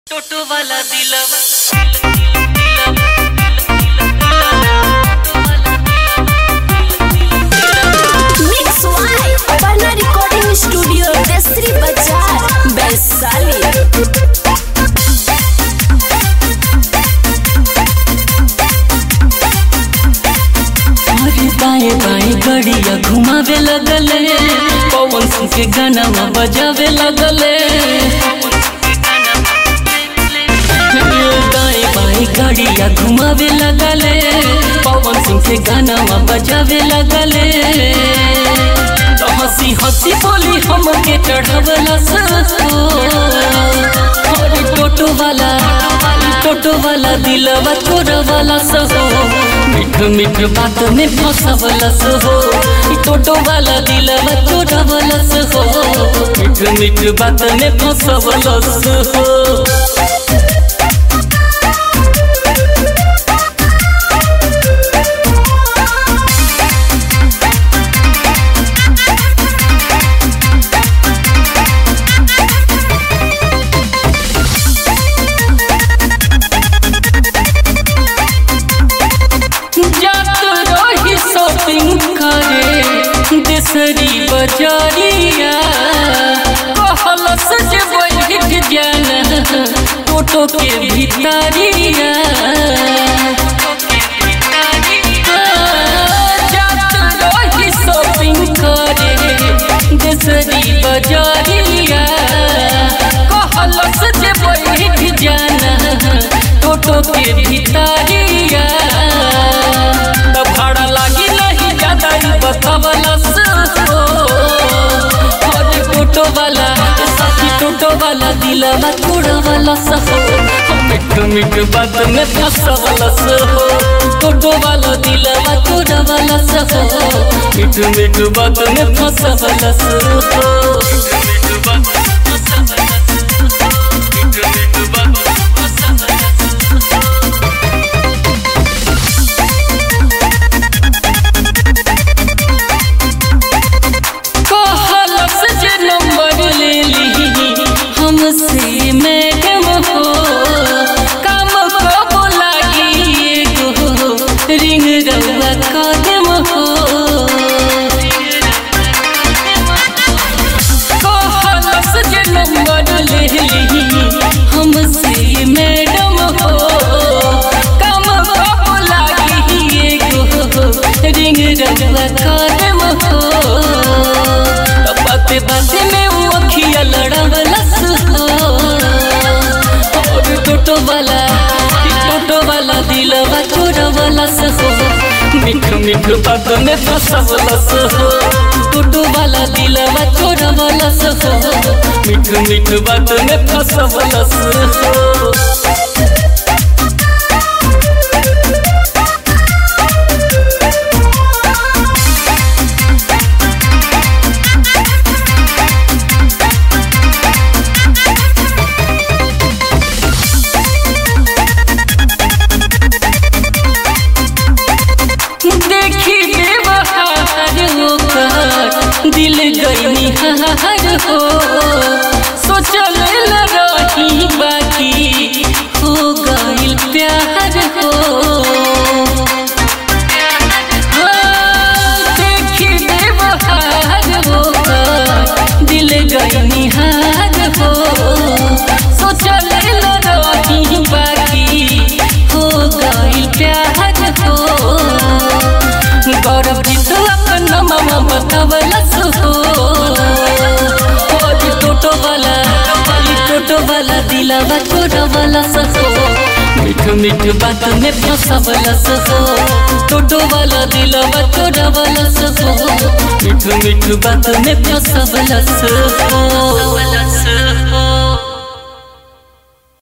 टोटो वाला दिलवा mix by अपना रिकॉर्डिंग स्टूडियो देसरी बाजार वैशाली अरे बाएं बाएं गड़िया घुमावे लगले पवन सिंह के गाना बजावे लगले बाएं बाएं गड़िया घुमावे लगले पवन सिंह के गाना बजावे लगले तो हंसी हंसी बोली हमके चढ़ावला सो अरे टोटो वाला टोटो वाला दिलवा तोरा वाला सहो मिठ मिठ बात में फंसवला सहो ई टोटो वाला दिलवा तोरा वाला सहो मिठ मिठ बात में फंसवला सहो जात रही शॉपिंग करे देसरी बजारिया कहल सज बैठ जाना टोटो के भितरिया जात रही शॉपिंग करे देसरी बजारिया कहल सज बैठ जाना टोटो के भितरिया त भाड़ा लागी नहीं ज्यादा ही बतावला सो अरे टोटो वाला साथी टोटो वाला दिलवा थोड़ा वाला सहो मिठ मिठ बात में फंसवला सहो टोटो वाला दिलवा थोड़ा वाला सहो मिठ मिठ बात में फंसवला सहो कहलस जे नंबर ले ली हमसे मैडम हो काम कब लागी एगो रिंग रउआ कदम हो कहलस जे नंबर ले ली हमसे मैडम हो काम कब लागी एगो रिंग रउआ कदम हो बाते बाते में वो अखिया लड़वलस हो और टोटो वाला टोटो वाला दिलवा चोरवलस हो मिठ मिठ बात में फंसवलस हो टोटो वाला दिलवा चोरवलस हो मिठ मिठ बात में फंसवलस हो देखी बेबहार होकर दिल गई हार हो सोचल रही बाकी हो गई प्यार हो हाँ, देखी बेबहार होकर दिल गई हार हो सोचल रही बाकी हो गई प्यार हो गौरव जी तो अपन मामा बतावलस हो और टोटो वाला वाली टोटो वाला दिलावा छोड़ा वाला सहो मिठ मिठ बात में फंसावलस हो टोटो वाला दिलावा छोड़ा वाला सहो मिठ मिठ बात में फंसावलस हो